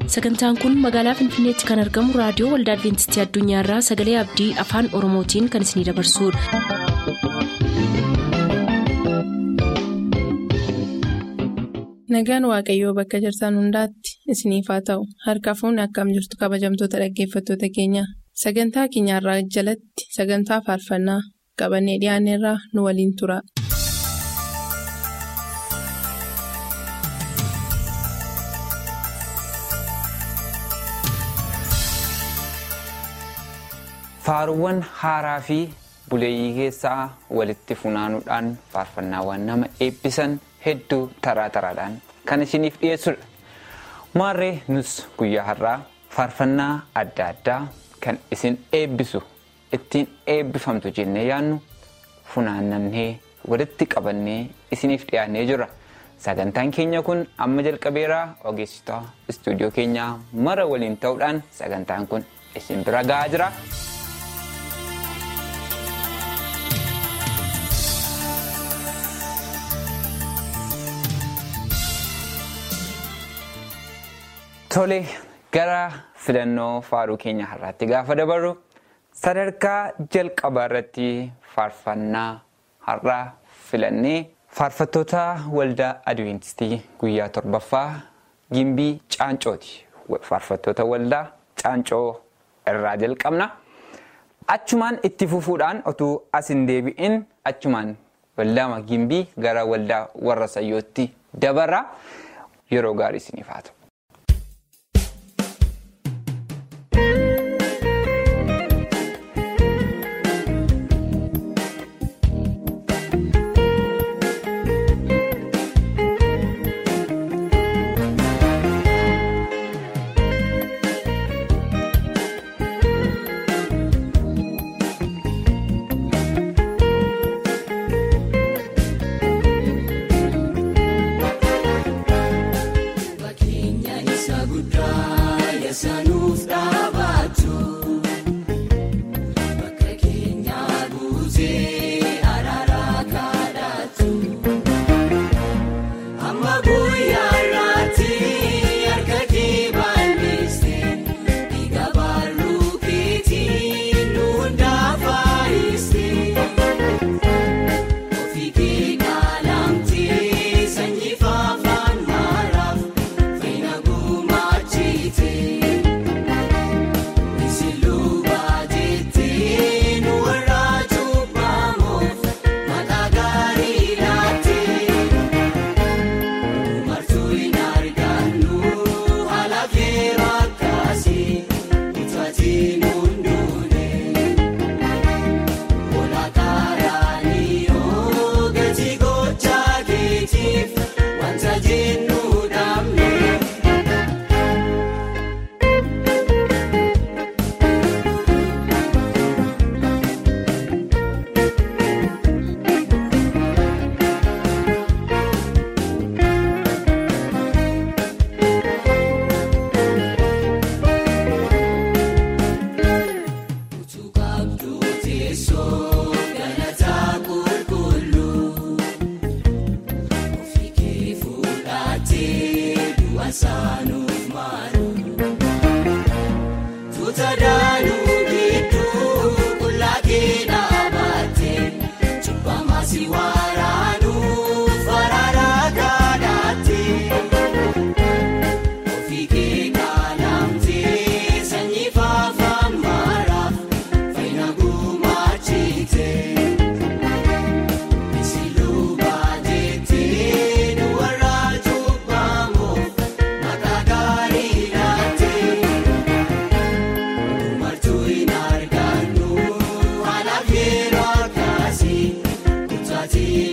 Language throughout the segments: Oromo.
sagantaan kun magaalaa finfinneetti kan argamu raadiyoo waldaa adventistii addunyaarraa sagalee abdii afaan oromootiin kan isinidabarsudha. nagaan waaqayyoo bakka jirtan hundaatti isiniif haa ta'u harka fuunni akkam jirtu kabajamtoota dhaggeeffattoota keenya sagantaa keenyarraa jalatti sagantaa faarfannaa qabannee dhiyaanneerraa nu waliin tura. Faaruuwwan haaraa fi buleeyyii keessaa walitti funaanuudhaan faarfannaawwan nama eebbisan hedduu taraa taraadhaan kan isiniif dhiyeessudha. Maarree nus guyyaa har'aa faarfannaa adda addaa kan isin eebbisu ittiin eebbifamtu jennee yaannu funaannannee walitti qabannee isiniif dhiyaannee jirra. Sagantaan keenya kun amma jalqabeeraa ogeessitoota istuudiyoo keenyaa mara waliin ta'uudhaan sagantaan kun isin bira ga'aa jira. Tole gara filannoo faaruu keenya har'aatti gaafa dabarru sadarkaa jalqabaa irratti faarfannaa har'aa filannee faarfattoota waldaa adventistii guyyaa torbaffaa gimbii caancooti. Faarfattoota waldaa caancoo irraa jalqabna. Achumaan itti fufuudhaan otuu as hin deebi'in achumaan waldaama gimbii gara waldaa warra sayyootti dabarra yeroo gaarii isiniif haa ta'u. Ati.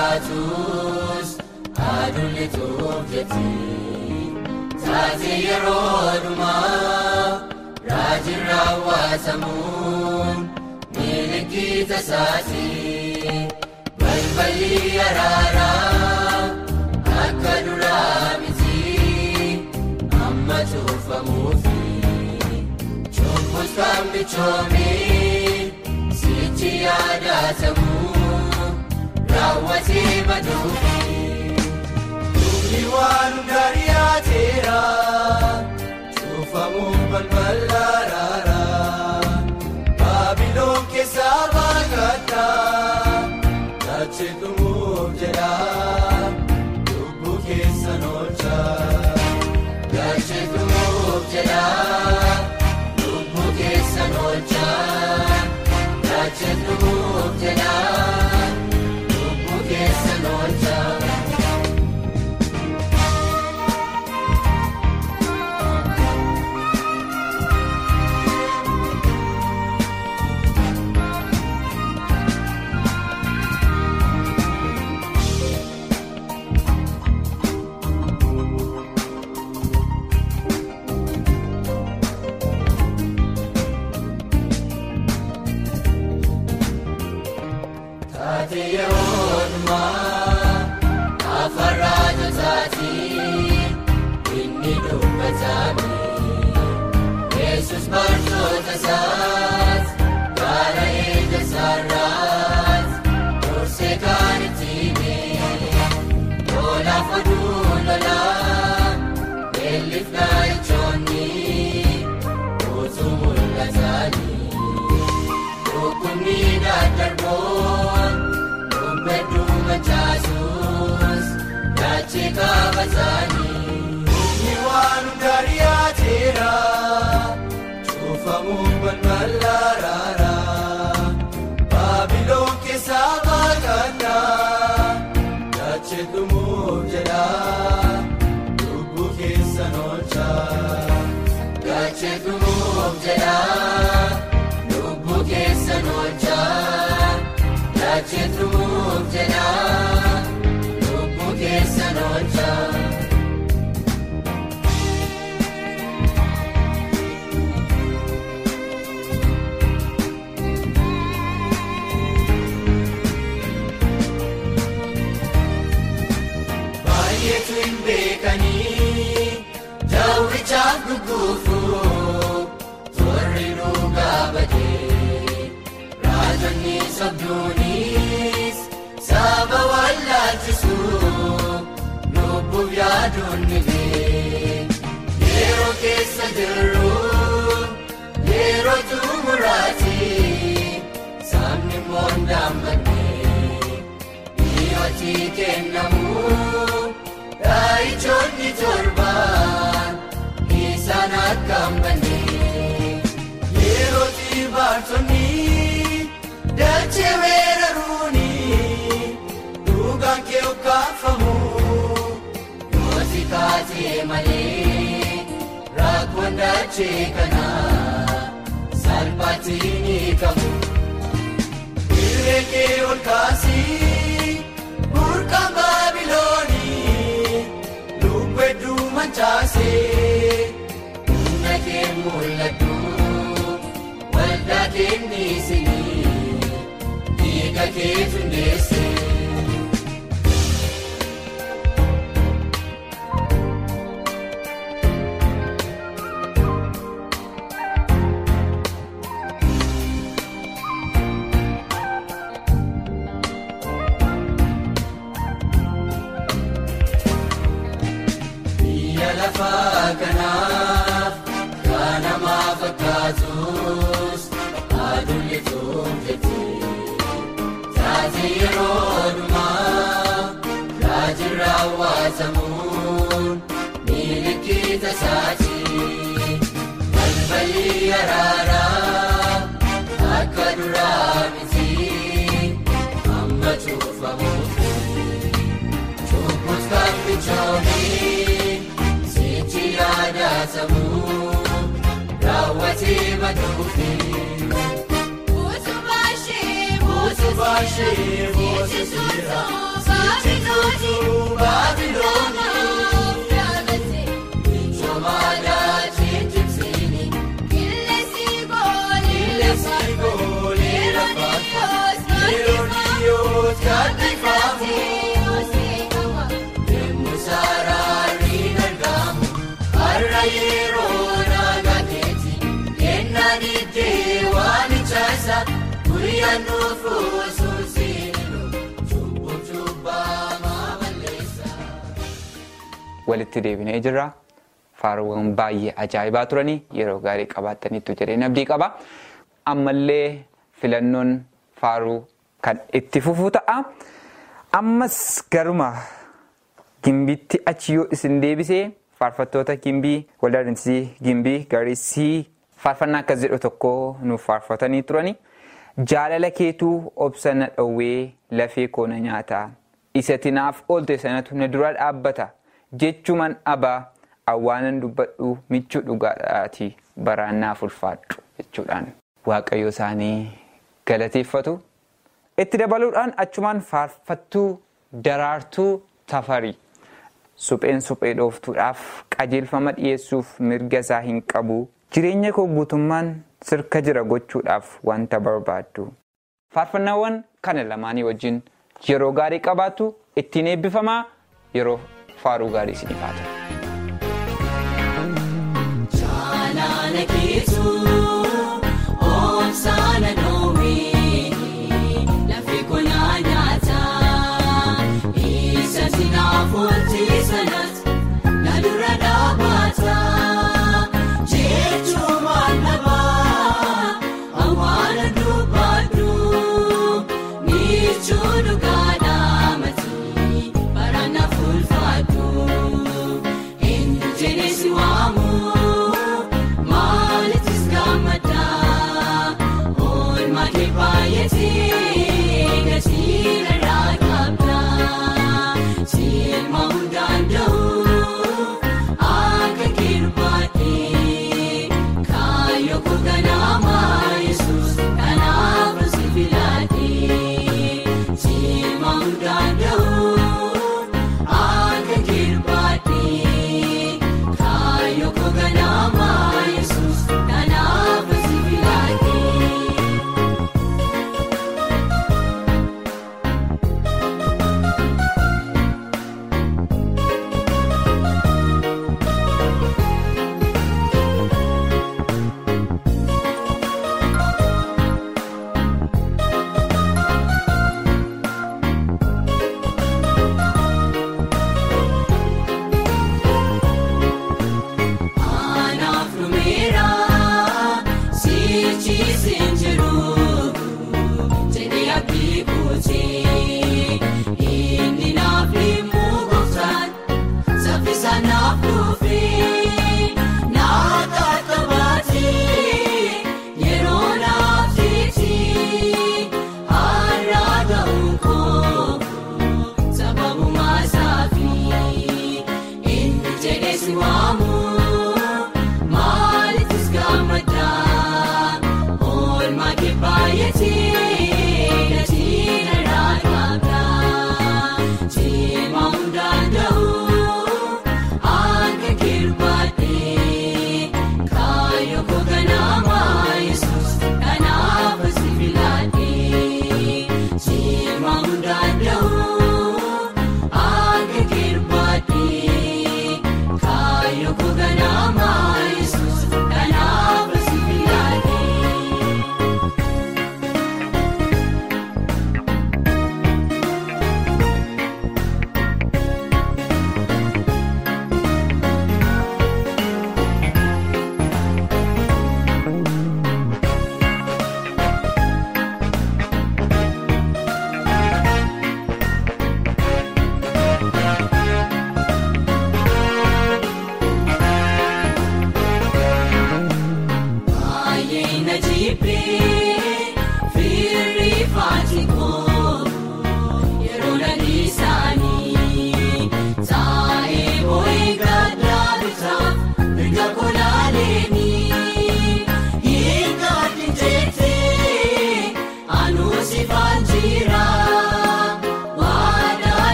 taatus aduun tuuf jetti taatee yeroo dhumaa raajin raawwatamuun milikita isaati balballi araaraa akka duraa miti amma tuufamuufi cubbuus kan bichoomee sichi yaadatamu raawwatee baduufi. Dubni waan gaarii yaateera cuufamuun balbala araaraa baabiloon keessaa baakadhaa dachee dhumuuf jedha lubbuu keessan oolchaa dachee dhumuuf jedha lubbuu keessan oolchaa dachee dhumuuf jedha lubbuu keessan oolchaa. Taatee yeroo dhumaa afaan raajotaatiin inni dubbatame Yesus bartoota isaas gaara eega isaarraas dursee kan itti hime lolaaf oduu lolaa beelliif naayichoonni utuu mul'atanii. Dhukkubni daddarboon dhumbedduu mancaasuus daachee qabatanii. Dhumni waan gaarii yaateera cuufamuun balbala araaraa baabiloon keessaa baakadhaa daachee dhumuuf jedha lubbuu keessan oolchaa daachee dhumuuf jedha. Lubbuu keessan oolchaa daachee dhumuuf jedha lubbuu keessan oolchaa. Baay'eetu hin beekanii daawwichaaf gugguufuu torri dhugaa badee raajonni sobduunis saba wallaalchisuu lubbuuf yaaduun nilee yeroo keessa jirru yeroo xumuraati sabni moondaan badee dhiyootii kennamu raayichoonni torbaan isaan akkam bannee yerootii baartonni dachee weeraruuni dhugaan kee okkaafamu yooti kaatee malee rakkoon dachee kanaa salphaatti ni qabu. Irree kee ol kaasii burqaan baabiloonii lubbuu hedduu mancaasee humna kee mul'adhu waldaa kenniisinii dhiiga kee tundeessee. Biyya lafaa kanaaf kan namaa fakkaatus aduun ituuf jetti. Taatee yeroo dhumaa raajin raawwatamuun milikita isaati. Balballi araaraa akka duraa miti amma cuufamuufi. Cubbuus kan bichoomee sichi yaadatamu raawwatee baduufi. Utubaa ishee Utubaa ishee boosisiira sichituutu baabiloonii michoomaadhaa cimcimsiini qilleensi goolee lafaatti yeroo dhiyoo gadhiifaamu deemu saaraarri gargaamu har'a yeroo naagateeti kennaa diddee waan ijaasa guyyaan dhufu suusiinu cubbuu cubbamaa balleessa. walitti deebinee jirra. Faaruuwwan baay'ee ajaa'ibaa turanii yeroo gaarii qabaataniitu jedheen abdii qaba. Ammallee filannoon faaruu kan itti fufu ta'a. Ammas garuma gimbiitti achi yoo isin deebisee faarfattoota gimbii waldaa adeemsisii gimbii garisii faarfannaa akkas jedhu tokko nuuf faarfatanii turani. Jaalala keetuu obsa na dhowwee lafee koona nyaataa isa tinaaf oolte sanatu na dura dhaabbata jechuman abaa awwaanan dubbadhu michuu dhugaadhaati baraan naaf ulfaadhu jechuudhaan waaqayyo isaanii galateeffatu. Itti dabaluudhaan achumaan faarfattuu daraartuu tafarii supheen suphee dhooftuudhaaf qajeelfama dhiyeessuuf mirga isaa hin qabu jireenya koo guutummaan sirka jira gochuudhaaf wanta barbaaddu. Faarfannaawwan kana lamaanii wajjin yeroo gaarii qabaattu ittiin eebbifamaa yeroo faaruu gaarii isiniif haa ta'u. Jaalala keetuu oomsaana dhoowwee lafee konyaa nyaataa isa tinaaf oolte sanatti na dura dhaabbata jechuun maalabaa awwaala dubbadhu michuu dhugaadhaa matii baraan naaf ulfaadhu. Eenyu jedhee waamu maalittis gammadaa oolmaa kee baay'atee gatii irraa qabdaa silma hundaan da'uu akka kirbaadhee kaayyoo koo ganaamaa yesuus kanaaf si filadhee silma hundaan da'uu akka kirbaadhee kaayyoo koo ganaamaa yesuus kanaaf si filadhee. Anaaf dhumeera sichiisin jiru jedhee abdii kuutee inni naaf dhimmu gooftaan saffisa naaf dhufee naaf qaqqabaatee yeroo naaf jeetii har'a ga'uun koo sababuma saafii inni jedhee si waamu maalittis gammadaa oolmaa kee baay'atee gatii irraa qabdaa cimaa hundaan da'uu akka kirbaadhee kaayyoo koo ganaamaa yesuus kanaaf si filadhee cimaa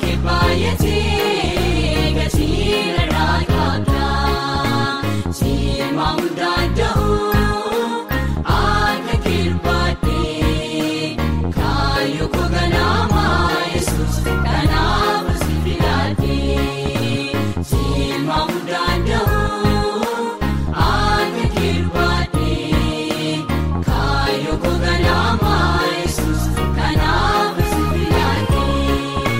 kee baay'atee gatiin irraa qabda. Siima hundaan da'oo akka kirbaadhee kaayyoo koo ganaamaa yesuus kanaaf si filadhee. Siima hundaan da'oo akka kirbaadhee kaayyoo koo ganaamaa yesuus kanaaf si filadhee.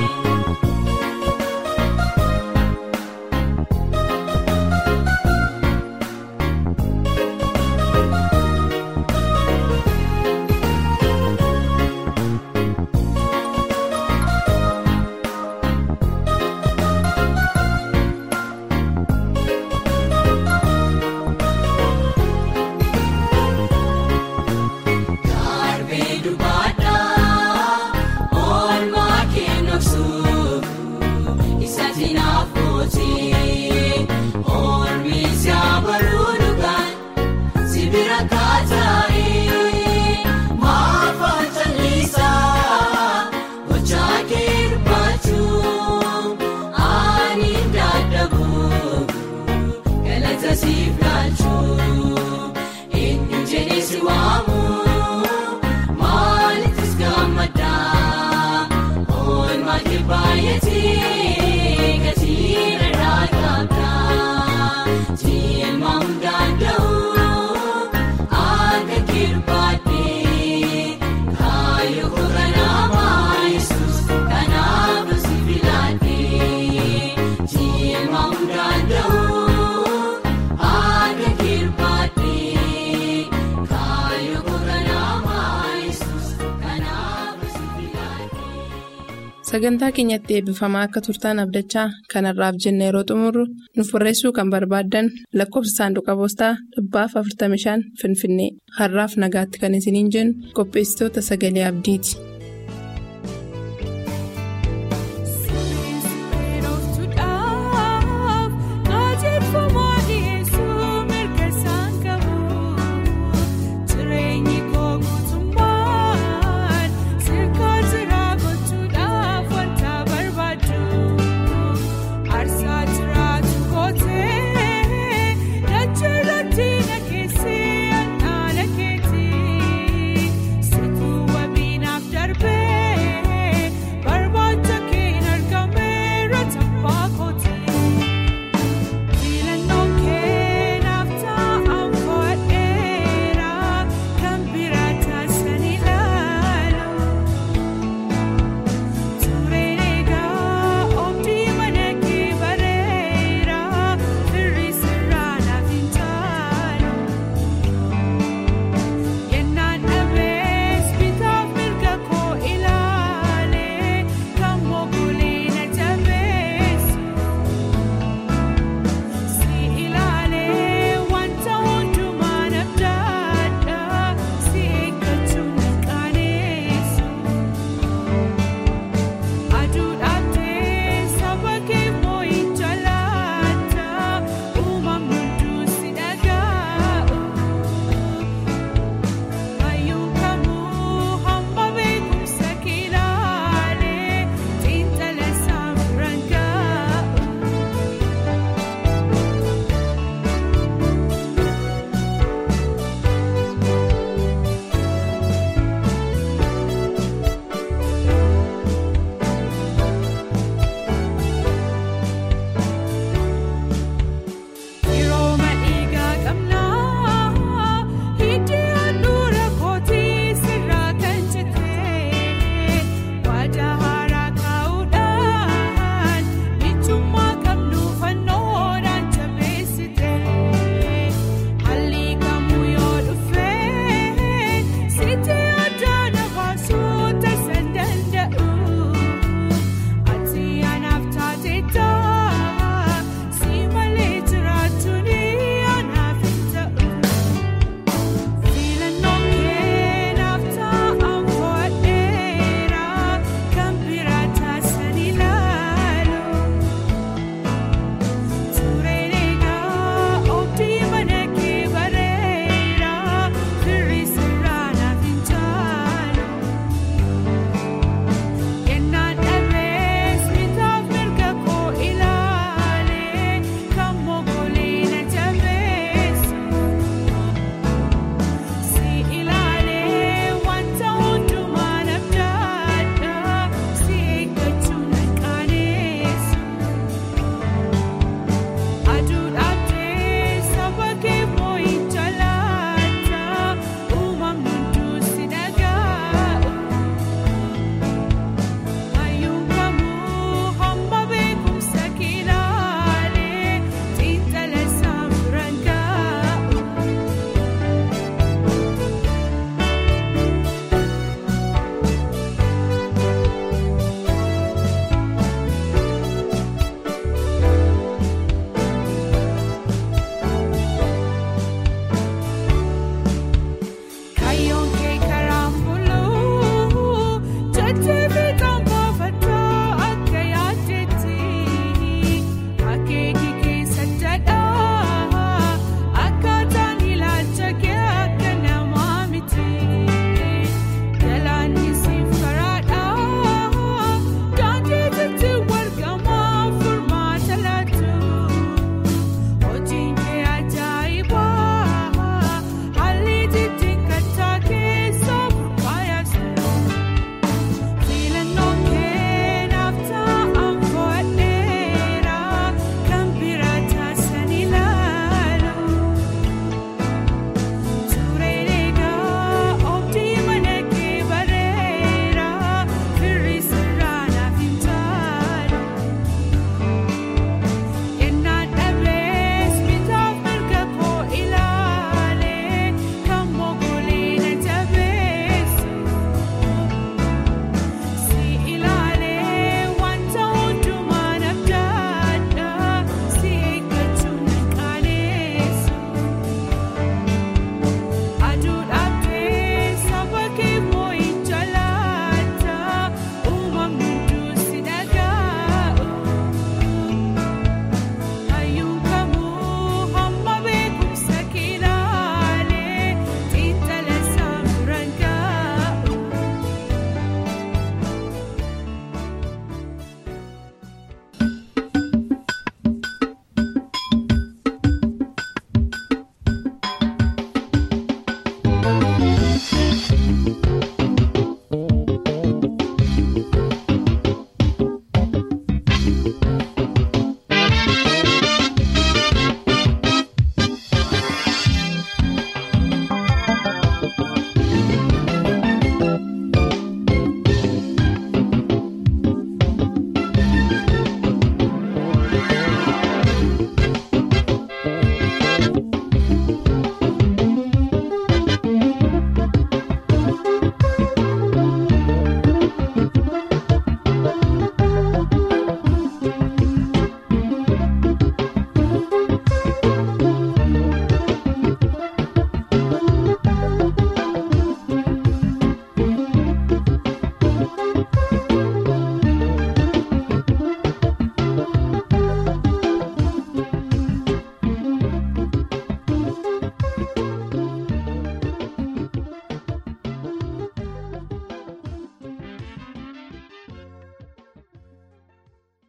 Darbee dubaadhaa oolmaa kennuufsuuf isatti naaf kootee oolmiis yaabaruu dhugaan sibira kaataa'ee maafaan callisaa gochaa keerbaachuu ani dadhabuu galata siif laachuu eenyu jedhee si waamu maalittis gammadaa oolmaa kee baay'atee gatiin irraa qabdaa jiilma hundaan da'oo akka kirbaadhee kaayyoo koo ganaamaa yesuus kanaaf si filadhee jiilma hundaan da'oo akka kirbaadhee kaayyoo koo ganaamaa yesuus kanaaf si filadhee. Sagantaa keenyatti eebbifamaa akka turtaan abdachaa kanarraaf jenna yeroo xumurru nuuf barreessuu kan barbaaddan lakkoofsa saanduqa poostaa dhibbaaf 45 Finfinnee har'aaf nagaatti kan isiniin jennu qopheessitoota sagalee abdiiti.